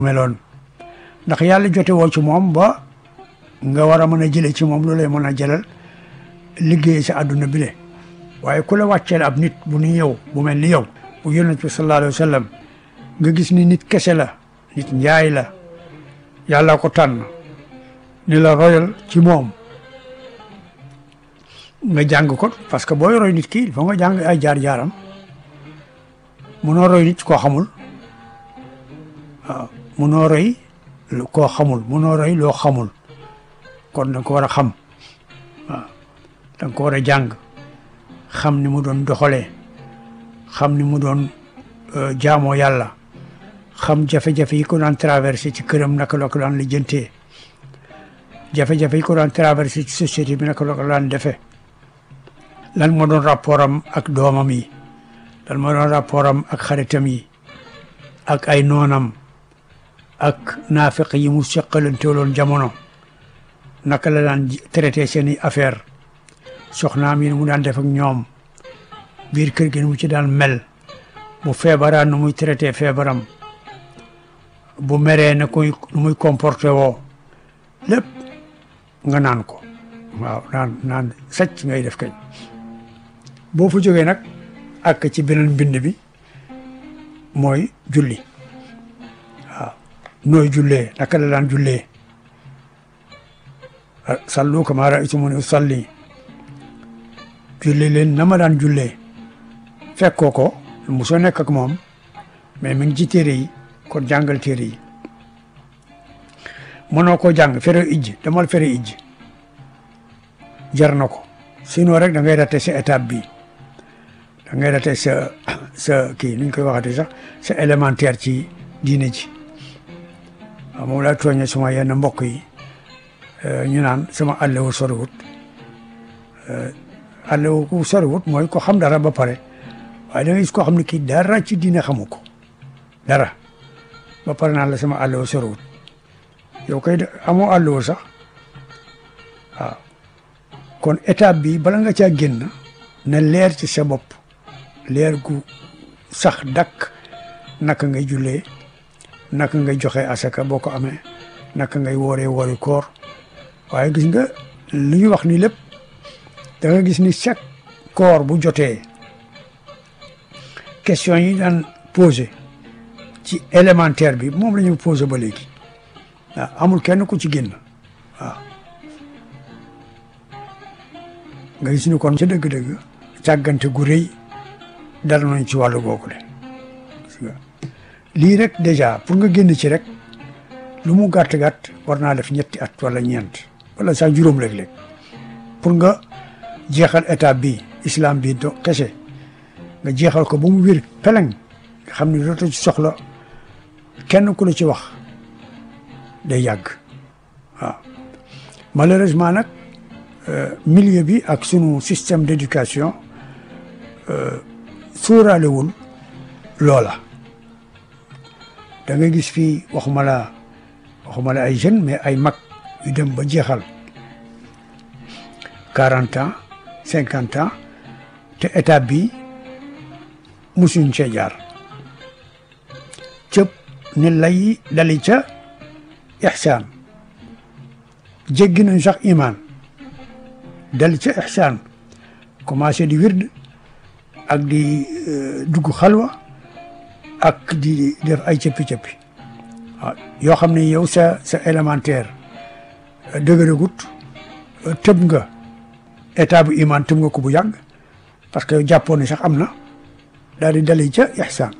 meloon ndax yàlla jote woo ci moom ba nga war a mën a jële ci moom lu lay mën a jëlal liggéey sa àdduna bi le waaye ku la wàcceel ab nit bu ni yow bu mel ni yow bu yonent bi sallallahu alayhi wa sallam nga gis ni nit kese la nit njaay la yàlla ko tànn ni la royal ci moom nga jàng ko parce que booy roy nit ki il faut nga jàng ay jaar-jaaram munoo roy nit koo xamul waaw munoo roy koo xamul munoo roy loo xamul kon da nga ko war a xam waaw da nga ko war a jàng xam ni mu doon doxalee xam ni mu doon jaamoo yàlla xam jafe-jafe yi ko daan traversé ci këram naka la ko daan lijjantee jafe-jafe yi ko daan traversé ci société bi naka la ko daan defee lan moo doon rapport am ak doomam yi lan moo doon rapport am ak xaritam yi ak ay noonam ak naafiq yi mu seqalanteeloon jamono naka la daan traité seeni affaire soxnaam yi mu daan def ak ñoom biir kër gi mu ci daan mel bu feebaraan nu muy traité feebaram bu meree na koy nu muy comporté woo lépp nga naan ko waaw naan naan sacc ngay def kañ boo fa jógee nag ak ci beneen mbind bi mooy julli waaw nooy jullee naka la daan jullee sallu kamaa ra'aytumuni usalli julli leen na ma daan jullee fekkoo ko mosoo nekk ak moom mais mi ngi ci téere yi kon jàngal téere yi mënoo koo jàng fere ijj demal fere ijj jar na ko sinon rek da ngay raté sa étape bi da ngay raté sa sa kii nuñ koy waxati sax sa élémentaire ci diine ji waaw moom laa tooñe suma yenn mbokk yi ñu naan sama àllewu soriwut àllewu ku soriwut mooy ko xam dara ba pare waaye da ngay gis koo xam ne kii dara ci diine xamu ko dara ba pare naan la sama àllewu soriwut yow kay amoo àllewu sax waaw kon étape bi bala nga caa génn na leer ci sa bopp leer gu sax dakk naka ngay jullee naka ngay joxe asaka boo ko amee naka ngay wooree woori koor waaye gis nga li ñu wax ni lépp da nga gis ni chaque koor bu jotee question yi daan posé ci élémentaire bi moom la ñu posé ba léegi waaw amul kenn ku ci génn waaw nga gis ni kon ca dëgg-dëgg càggante gu rëy dal nañ ci wàllu googu le gis nga lii rek déjà pour nga génn ci rek lu mu gàtt-gàtt war naa def ñetti at wala ñeent wala sax juróom léeg-léeg pour nga jeexal étape bi islam bi do kese nga jeexal ko ba mu wér peleng nga xam ne dootoo ci soxla kenn ku la ci wax day yàgg waaw malheureusement nag milieu bi ak sunu système d'éducation sóoraalewul loola da nga gis fii waxuma la waxuma la ay jeunes mais ay mag yu dem ba jeexal quarante ans cinquante ans te étape bi musuñ cee jaar cëpp ni lay dali ca ixsaan jéggi nañ sax imaan dal ca ixsaan commencé di wird ak di dugg xalwa ak di def ay cëppi-cëppi waaw yoo xam ne yow sa sa élémentaire dëgëragut tëb nga état bu iman tëb nga ko bu yàgg parce que jàppoon ne sax am na daal di dali ca ixsaan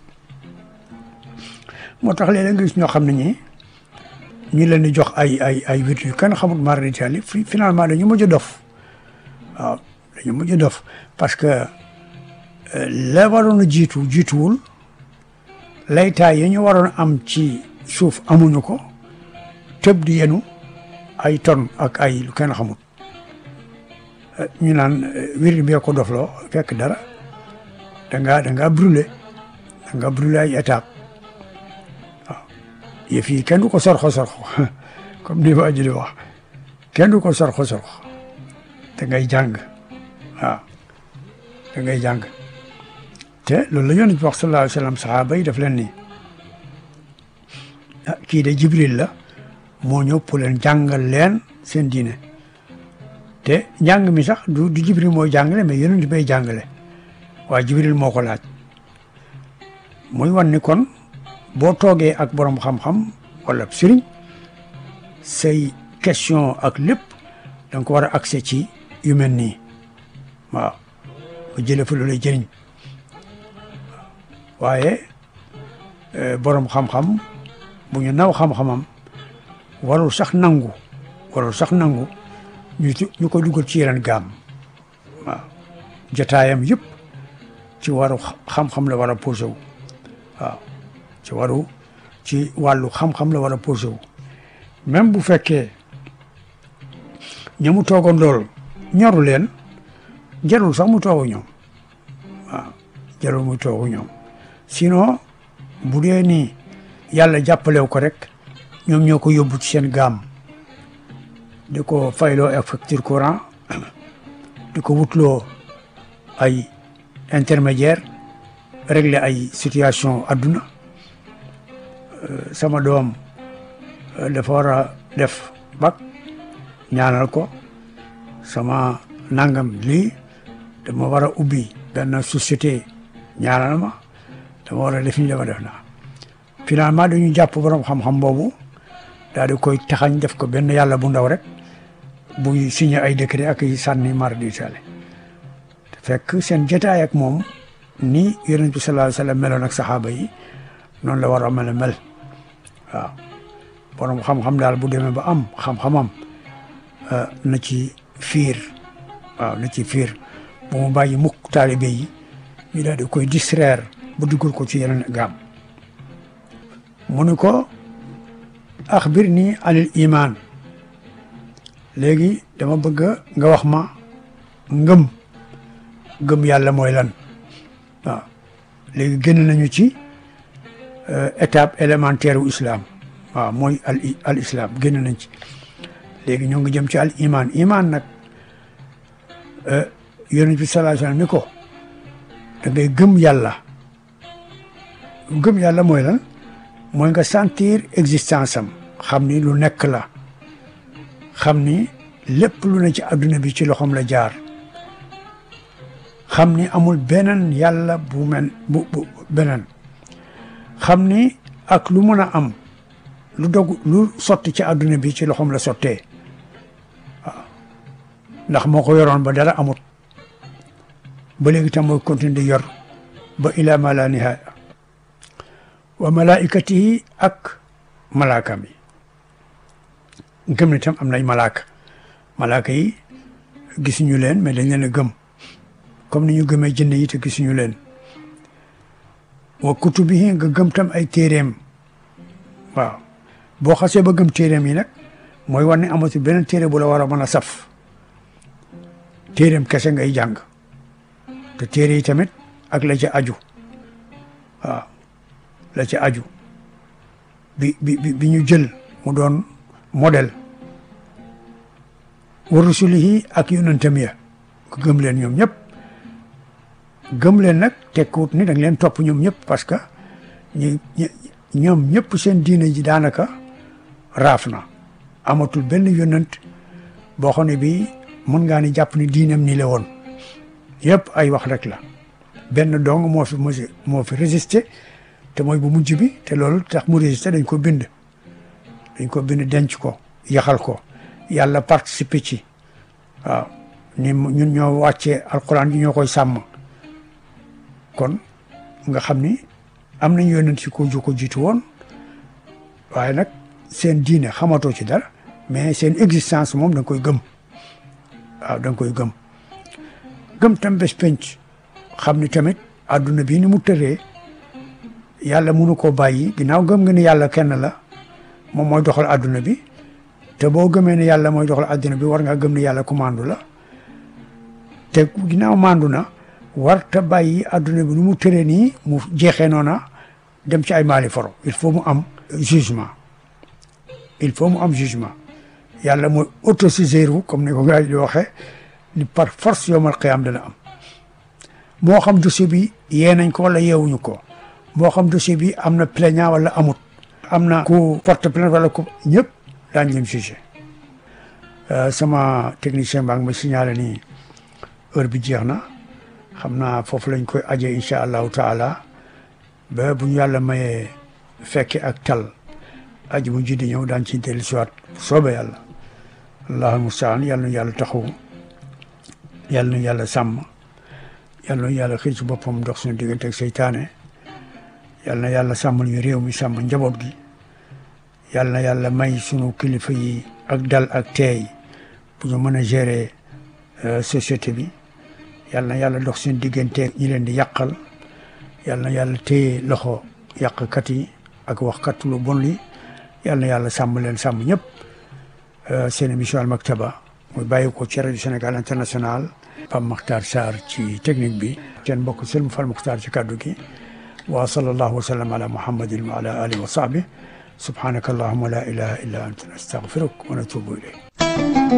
moo tax léeg-léeg nga gis ñoo xam ne ñi ñu leen di jox ay ay ay wird yu kenn xamul mara d'Italie finalement dañu mujj dof waaw dañu mujj dof parce que la waroon a jiitu jiituwul laytaay yi ñu waroon am ci suuf amuñu ko tëb di yenu ay ton ak ay lu kenn xamul ñu naan wir bi ko dofloo fekk dara da ngaa da ngaa brûlé da ngaa brûlé ay étape waaw yëf yi kenn du ko sorxo sorxo comme ni waa ji di wax kenn du ko sorxo sorxo da ngay jàng waaw da ngay jàng te loolu la yonent bi wax sallallahu alayhi wa sallam sahaaba yi daf leen ni ah kii de Jibril la moo ñëw pour leen jàngal leen seen diine te njàng mi sax du du Jibril mooy jàngale mais yonent bay jàngale waaye Jibril moo ko laaj muy wan ni kon boo toogee ak borom xam-xam wala sëriñ say question ak lépp da nga ko war a accès ci yu mel nii waaw ba jëlee fa lu lay jëriñ waaye borom xam-xam bu ñu naw xam-xamam warul sax nangu warul sax nangu ñu ñu ko dugal ci yeneen gaam waaw jotaayam yëpp ci waru xam-xam la war a posé wu waaw ci waru ci wàllu xam-xam la war a posé wu même bu fekkee ña mu toogoon loolu ñoru leen jarul sax mu toogu ñoom waaw jarul mu toogu ñoom sinon bu dee ni yàlla jàppalew ko rek ñoom ñoo ko yóbbu ci seen gaam di ko fayloo ak facture courant di ko wutloo ay intermédiaire régler ay situation adduna sama doom dafa war a def bac ñaanal ko sama nangam lii dama war a ubbi benn société ñaanal ma dama war a def ni dama def naa finalement dañu jàpp borom xam-xam boobu daal di koy taxañ def ko benn yàlla bu ndaw rek buy signé ay décret ak yi sànni mar di tale fekk seen jotaay ak moom ni yonent bi sallallahu alayhi wa sallam meloon ak saxaaba yi noonu la war a mel mel waaw borom xam-xam daal bu demee ba am xam-xamam na ci fiir waaw na ci fiir bu mu bàyyi mukk taalibe yi ñu daal di koy distraire bu dugal ko ci yeneen gaam mu ni ko axbir nii anil iman léegi dama bëgg nga wax ma ngëm ngëm yàlla mooy lan waaw léegi génn nañu ci étape élémentaire u islam waaw mooy al al islam génn nañ ci léegi ñoo ngi jëm ci al iman iman nag yonent bi sallallahu alayhi wasallam ni ko da ngay gëm yàlla gëm yàlla mooy lan mooy nga sentir existence am xam ni lu nekk la xam ni lépp lu ne ci adduna bi ci loxoom la jaar xam ni amul beneen yàlla bu mel bu bu beneen xam ni ak lu mën a am lu dog lu sotti ci adduna bi ci loxoom la sottee waaw ndax moo ko yoroon ba dara amut ba léegi tam mooy continuer di yor ba ila ma la nihaaya wa malaikatihi ak malaaka mi gëm ne tam am nañ malaaka malaaka yi gisuñu leen mais dañ leen a gëm comme ni ñu gëmee jënd yi te gisuñu leen wa kutubihi nga gëm tam ay téeréem waaw boo xasee ba gëm téeréem yi nag mooy war ne amatu beneen téere bu la war a mën a saf téeréem kese ngay jàng te téere yi tamit ak la ca aju waaw la ca aju bi bi bi ñu jël mu doon modèle wa rusulihi ak yonentam ya ko gëm leen ñoom ñëpp gëm leen nag tekkiwut ni da nga leen topp ñoom ñëpp parce que ñi ñoom ñëpp seen diine ji daanaka raaf na amatul benn yonent boo xam ne bii mën ngaa ni jàpp ni diinam nii la woon yëpp ay wax rek la benn dong moo fi moo fi résisté te mooy bu mujj bi te loolu tax mu résisté dañ ko bind dañ ko bind denc ko yaxal ko yàlla participer ci waaw ni ñun ñoo wàccee alquran yi ñoo koy sàmm kon nga xam ni am nañ yonent si ko ju ko jiitu woon waaye nag seen diine xamatoo ci dara mais seen existence moom da nga koy gëm waaw da nga koy gëm gëm tam bés penc xam ni tamit adduna bi ni mu tëree yàlla mënu koo bàyyi ginnaaw gëm nga ni yàlla kenn la moom mooy doxal adduna bi te boo gëmee ne yàlla mooy doxal adduna bi war ngaa gëm ne yàlla ku mandu la te ginnaaw mandu na war te bàyyi adduna bi nu mu tëree nii mu jeexee noona dem ci ay maali foro il faut mu am jugement il faut mu am jugement yàlla mooy autosaisir comme ni ko gars yi di waxee ni par force yowmal qiyaam dana am moo xam dossier bi yee nañ ko wala yeewuñu ko moo xam dossier bi am na plaignant wala amut am na ku porte plainte wala ku ñëpp daañ leen jugé sama technicien baa ngi ma signalé ni heure bi jeex na xam naa foofu lañ koy aje incha allahu taala ba bu ñu yàlla mayee fekke ak tal aji mu ji di ñëw daan ci dellu siwaat soobe yàlla allahul mustaan yàlla nu yàlla taxaw yàlla nu yàlla sàmm yàlla nu yàlla xëy ci boppam dox suñu diggante ak seytaane yàlla na yàlla sàmmal ñu réew mi sàmm njaboot gi yàlla na yàlla may sunu kilifa yi ak dal ak teey bu ñu mën a gérer société bi yàlla na yàlla dox seen diggante ñi leen di yàqal yàlla na yàlla téye loxo yàqkat yi ak waxkat lu bon li yàlla na yàlla sàmm leen sàmm ñëpp seen émission Al Maktaba muy bàyyi ko ci rajo Sénégal international Pape Makhtar Sarr ci technique bi seen mbokk Sëlmu Fall Makhtar ci kàddu gi wa sallallahu wa sallam ala muhammadin wa ala alihi wa sahbihi subhanaka allahumma la ilaha illa anta nastaghfiruka wa natubu ilayk